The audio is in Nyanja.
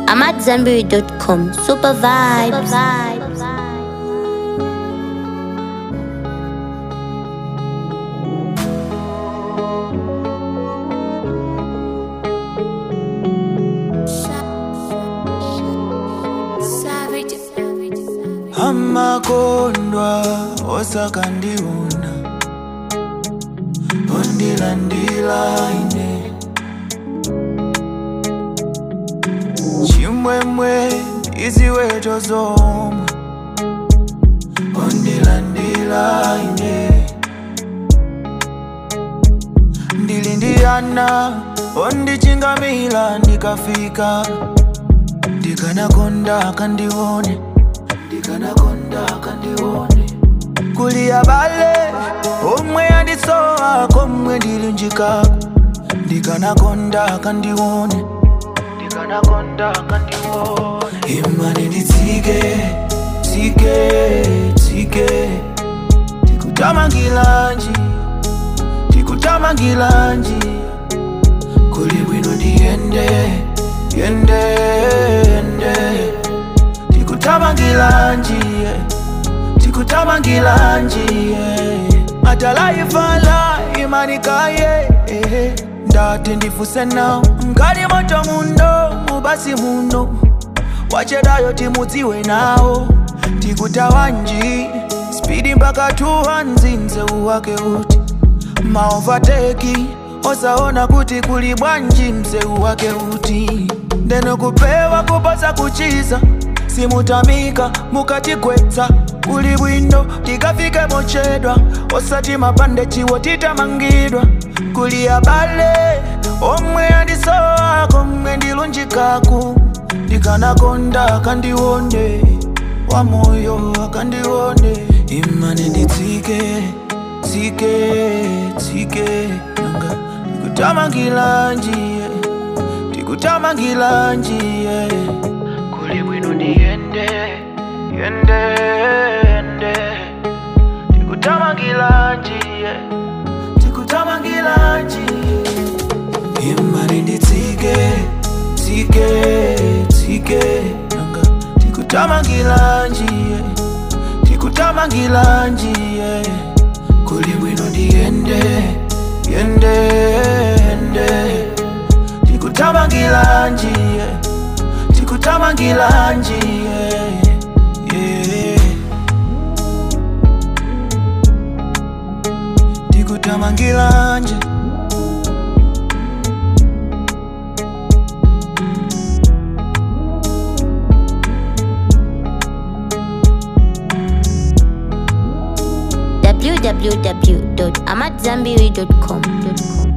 I'm at Zenberry.com. Super vibes. amakondwa osakandiuna ondilandila ine chimwemwe iziweto zomwe ondilandila ine ndili ndiyana ondichingamila ndikafika ndikanakonda kandione ndikanakonda kandione kuli abale omwe andisowa komwe ndilunjikako ndikanakonda kandione ndikanakonda kandione imane nditsike tsike tsike tikutamangilanji tikutamangilanji kuli bwino ndiyende yende yende tikutamangilanjiye tikutamangilanjiye atalaifala imanikaye ehe, ndati ndifuse nawo nkali moto muno mubasi muno wachedayo timudziwe nawo tikutawanji spidi mpaka tuwa nzinze uwake uti maovateki osaona kuti kuli bwanji mzeu wake uti ndeno kupewa kuposa kuchiza simutamika mukatigwetsa kuli bwino tikafike mochedwa osati mapande chiwo titamangidwa kuli abale omwe andisowa komwe ndilunjikaku ndikanakonda akandione wamoyo akandione imane nditsike tsike tsike nanga tikutamangilanjiye tikutamangilanjiye kuli bwino ndiyende yende yende tikutamangilanjiye tikutamangilanjiye imani nditsike tsike tsike nanga tikutamangilanjiye tikutamangilanjiye kuli bwino ndiyende yende yende tikutamangilanjiye tikutamangilanjiye yeah. tikutamangilanje www.amatzambiri.com.